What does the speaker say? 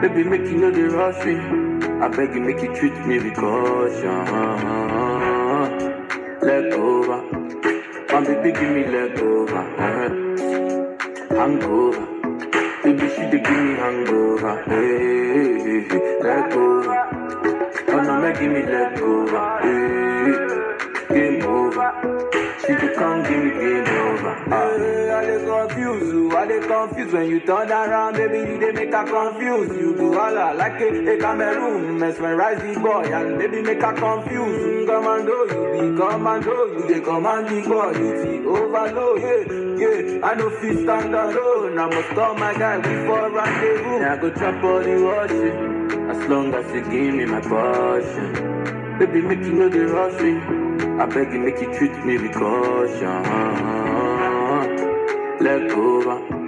Baby, make you know the rush me. I beg you, make you treat me with caution. Leg over. My baby, give me leg over. Uh-huh. Hangover. Baby, she dey give me hangover. Hey, hey, hey. leg over. Oh no, make give me leg over. Hey, game over. She dey come give me game over. Ah. Hey, I dey confuse you, I dey confuse when you turn around, baby, you dey make her confuse. You do holla like a, a Cameroon, mesmerize the boy, and baby make her confuse. Mm, Commando, you be commando, you dey command the boy, you see overload, yeah, yeah. I no fit stand alone, I must call my guy before rendezvous. Yeah, I go chop all the washing As long as you give me my passion Baby, make you know the rush me I beg you, make you treat me with caution Leg over